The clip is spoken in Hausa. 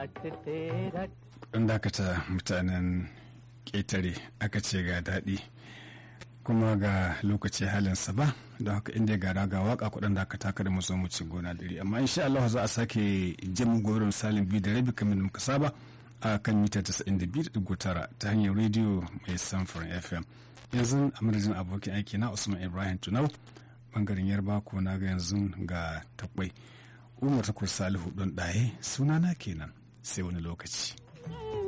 Ɗan dakata mutanen ƙetare aka ce ga daɗi kuma ga lokaci halinsa ba don haka inda ga raga waka kuɗin da aka taka da mu zo mu ci gona dare amma insha Allah za a sake jin gobe misalin biyu da rabi kamar muka saba a kan mita 92.9 ta hanyar rediyo mai samfurin fm yanzu a madadin abokin aiki na usman ibrahim tunau bangaren yarba ko na ga yanzu ga takwai umar takwai salihu don ɗaye sunana kenan sai wani lokaci